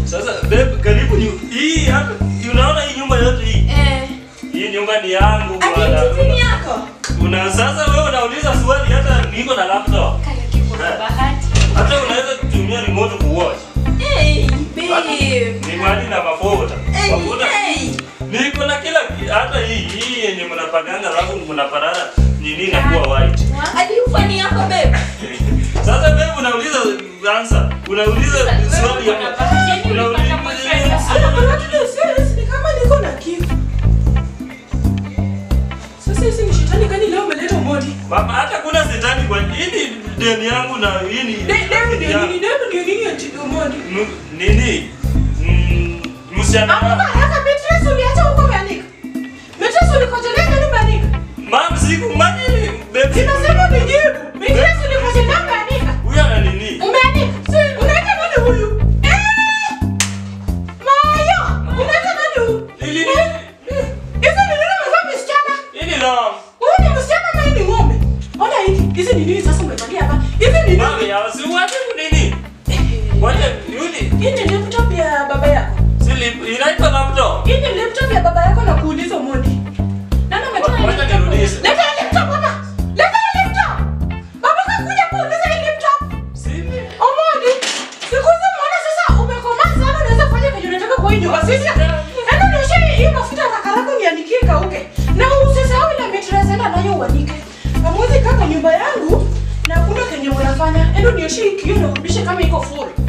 Sasa babe, karibu ni hii hapa. Unaona hii nyumba yote hii? Eh. Hii nyumba ni yangu Ati bwana. hizi ni yako? Una sasa wewe unauliza swali hata niko na laptop. Kaya kiko na bahati. Hata unaweza kutumia remote kuwatch. Hey, babe. Ni mali na mafuta. Hey, Mafuta. hey. Niko na kila ki- hata hii hii yenye mnapaganga alafu mnaparara nini inakuwa white. Ati ufani yako babe. Sasa wewe unauliza answer. Unauliza swali Wewe hapa. una bahati, yaani ulipata boyfriend. Hata kuna watu leo serious ni kama niko na kitu. Sasa hizi ni shetani gani leo umeleta umodi? Mama hata kuna shetani kwa hii ni deni yangu na hii ni De- Demu ndio nini? Demu ndio nini ati umodi? M- nini? Mm, Msichana Amka haraka Beatrice uliacha huko umeanika. Beatrice ulikojolea nani umeanika? Mam siku mani baby. Ninasema unijibu. Beatrice ulikojolea umeanika. Huyu ana nini? Umeanika. Si unaita nani huyu? Eh! Mayo, unaita nani huyu? Ili Eh, Hizi ni nini umevaa msichana? hii ni long. Huyu ni msichana ama hii ni ng'ombe? Ona hiki. Hizi ni nini sasa umevalia hapa? Hizi ni Mami nini? ya si wacha nini? Wacha yuni. Hii ni laptop ya baba yako. Sili inaitwa laptop. Hii ni laptop ya baba yako na kuuliza Modi. Nani ametoa hii Wacha laptop? nirudishe. Leta hii laptop hapa. Leta hii laptop. Baba kakuja kuuliza hii laptop. Sili. Omodi. Siku hizi mwana sasa umekomaa sana unaweza kufanya kenye unataka kwa hii nyumba. Sisi. Enda nioshe hii mafuta haraka haraka nianikie kauke. Na usisahau ile mattress enda nayo uanike. Hamwezi kaa kwa nyumba yangu na hakuna kenye mnafanya. Enda nioshe hii kioo na urudishe kama iko full.